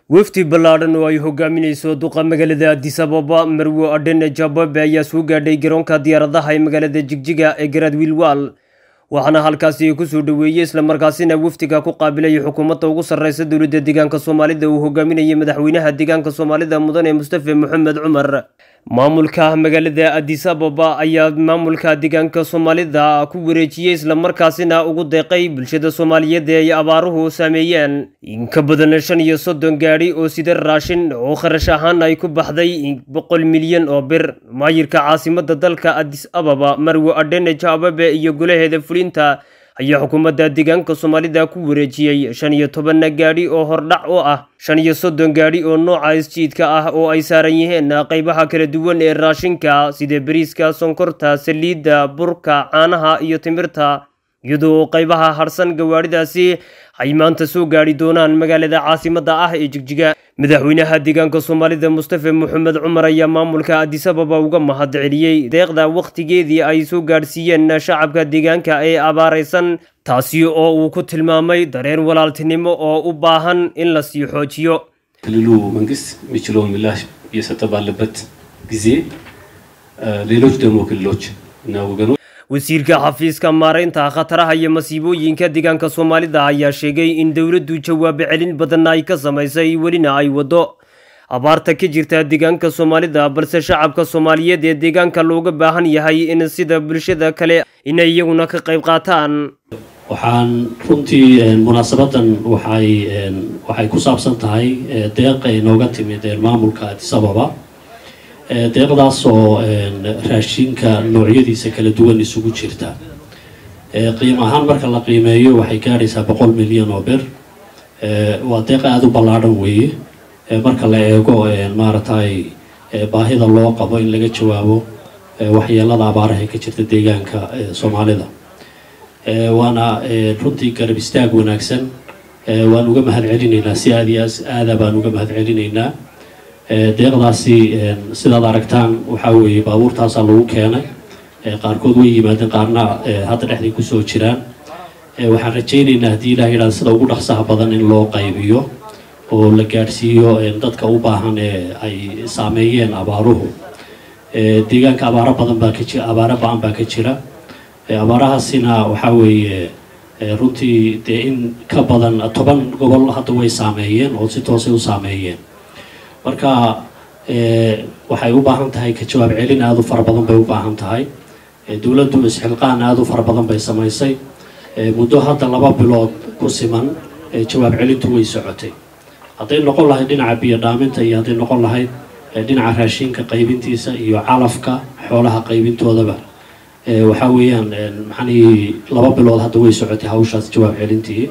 wafdi ballaadhan oo ay hogaaminayso duqa magaalada addis ababa marwo adhene jababe ayaa soo gaadhay garoonka diyaaradaha ee magaalada jigjiga ee garaad wiilwaal waxaana halkaasi kusoo dhoweeyey islamarkaasina wafdiga ku qaabilay xukuumadda ugu sarreysa dowladda deegaanka soomaalida uu hogaaminayay madaxweynaha deegaanka soomaalida mudane mustafe moxamed cumar maamulka magaalada addis ababa ayaa maamulka deegaanka soomaalida ku wareejiyey islamarkaasina ugu deeqay bulshada soomaaliyeed ee ay abaaruhu saameeyeen in ka badan shan iyo soddon gaadhi oo sida raashin oo kharash ahaan ay ku baxday boqol milyan oo bir maayirka caasimada dalka addis ababa marwo adhene jababe iyo golaheeda fulinta ayaa xukuumadda deegaanka soomaalida ku wareejiyey shan iyo tobanna gaadhi oo hordhac u ah shan iyo soddon gaadhi oo nooca isjiidka ah oo ay saaran yihiin qaybaha kala duwan ee raashinka sida bariiska sonkorta saliidda burka caanaha iyo timirta iyadoo qaybaha harsan gawaadhidaasi ay maanta soo gaadhi doonaan magaalada caasimada ah ee jigjiga madaxweynaha deegaanka soomaalida mustafe moxamed cumar ayaa maamulka addis ababa uga mahad celiyey deeqda wakhtigeedii ay soo gaadhsiiyeen shacabka deegaanka ee abaaraysan taasi oo uu ku tilmaamay dareen walaaltinimo oo u baahan in la sii xoojiyo ክልሉ መንግስት የሚችለውን ምላሽ እየሰጠ ባለበት ጊዜ ሌሎች ደግሞ ክልሎች እና ወገኖች wasiirka xafiiska maaraynta khataraha iyo masiibooyinka deegaanka soomaalida ayaa sheegay in dowladdu jawaabo celin badan ay ka samaysay welina ay waddo abaarta ka jirta deegaanka soomaalida balse shacabka soomaaliyeed ee deegaanka looga baahan yahay in sida bulshada kale inay iyaguna ka qayb qaataan waxaan runtii munaasabadan waxay waxay ku saabsan tahay deeq ay nooga timid maamulka addis ababa deeqdaas oo raashinka noocyadiisa kala duwan isugu jirta qiim ahaan marka la qiimeeyo waxay gaadhaysaa boqol milyan oo bir waa deeq aada u ballaadhan weeye marka la eego maaragtay baahida loo qabo in laga jawaabo waxyeelada abaaraha ka jirta deegaanka soomaalida waana runtii garab istaag wanaagsan waan uga mahad celinaynaa si aada iyo aada baan uga mahad celinaynaa deeqdaasi sidaad aragtaan waxaa weeye baabuurtaasaa lagu keenay qaarkood way yimaadeen qaarna hadda dhexday kusoo jiraan waxaan rajaynaynaa haddii ilaah yidhahda sida ugu dhaqsaha badan in loo qaybiyo oo la gaadhsiiyo dadka u baahan ee ay saameeyeen abaaruhu deegaanka abaaro badan baa ka jira abaaro ba-an baa ka jira abaarahaasina waxaa weeye runtii dee in ka badan toban gobol hadda way saameeyeen oo si toosay u saameeyeen marka waxay u baahan tahay ka jawaab celin aada u fara badan bay u baahan tahay dowladdu isxilqaan aada u fara badan bay samaysay muddo hadda laba bilood ku siman jawaab celintu way socotay hadday noqon lahayd dhinaca biyo dhaaminta iyo hadday noqon lahayd dhinaca raashinka qaybintiisa iyo calafka xoolaha qaybintoodaba waxaa weeyaan maxanii laba bilood hadda way socotay hawshaas jawaab celintii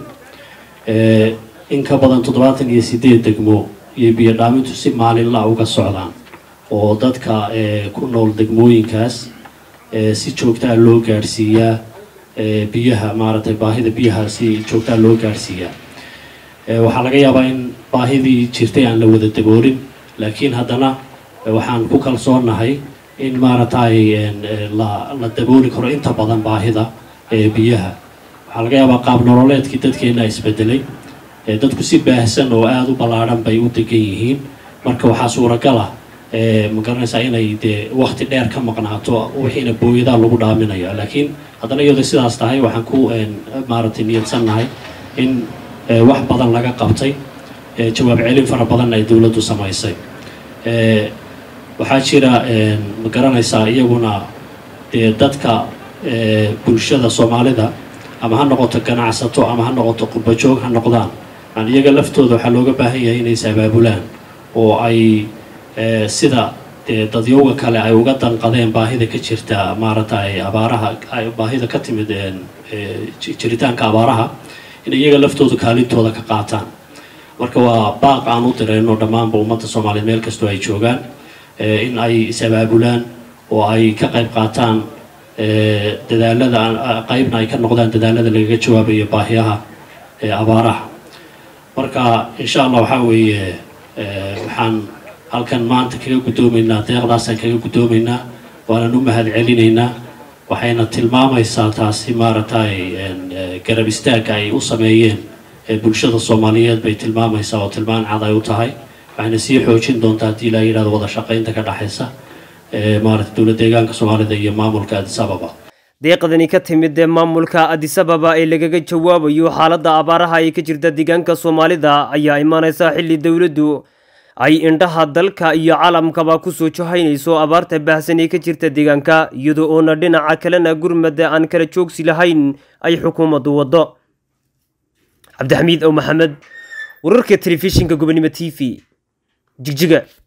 in ka badan toddobaatan iyo sideed degmo iyo biyo dhaamintu si maalinla uga socdaan oo dadka ku nool degmooyinkaas si joogtaa loo gaadhsiiyaa biyaha maaragtay baahida biyaha si joogtaa loo gaadhsiiyaa waxaa laga yaabaa in baahidii jirtay aan la wada daboolin laakiin haddana waxaan ku kalsoonahay in maaragtay la la dabooli karo inta badan baahida biyaha waxaa laga yaabaa qaab nololeedkii dadkeena isbedelay dadku si baahsan oo aada u ballaadhan bay u degan yihiin marka waxaa suuragal ah ma garanaysaa inay dee wakti dheer ka maqnaato wixiina booyadaa lagu dhaaminaya laakiin haddana iyadoo sidaas tahay waxaan ku maaragtay niyadsannahay in wax badan laga qabtay jawaab celin fara badanna ay dowladdu samaysay waxaa jira ma garanaysaa iyaguna dee dadka bulshada soomaalida ama ha noqoto ganacsato ama ha noqoto qurbajoog ha noqdaan aan iyaga laftooda waxaa looga baahan yahay inay is abaabulaan oo ay sida dee dadyowga kale ay uga danqadeen baahida ka jirta maaragtay abaaraha baahida ka timid jiritaanka abaaraha in iyaga laftooda kaalintooda ka qaataan marka waa baaq aan u direyno dhammaanba ummadda soomaaliyeed meel kastoo ay joogaan in ay is abaabulaan oo ay ka qayb qaataan dadaalada qaybna ay ka noqdaan dadaalada lagaga jawaabayo baahiyaha abaaraha marka insha allah waxaa weeye waxaan halkan maanta kaga guddoomaynaa deeqdaasaan kaga guddoomaynaa waanan u mahad celinaynaa waxayna tilmaamaysaa taasi maaragtay garab istaagga ay u sameeyeen bulshada soomaaliyeed bay tilmaamaysaa oo tilmaan cad ay u tahay waxayna sii xoojin doontaa haddii la yidhahdo wada shaqaynta ka dhexaysa maarata dowlad deegaanka soomaalida iyo maamulka addis ababa deeqdani ka timid ee maamulka addis ababa ee lagaga jawaabayo xaaladda abaaraha ee ka jirta deegaanka soomaalida ayaa imaaneysa xilli dowladdu ay indhaha dalka iyo caalamkaba kusoo jahaynayso abaarta baahsan ee ka jirta deegaanka iyadoo oona dhinaca kalena gurmada aan kala joogsi lahayn ay xukuumaddu waddo cabdixamiid ow maxamed wararka telefishinka gobonimo t v jigjiga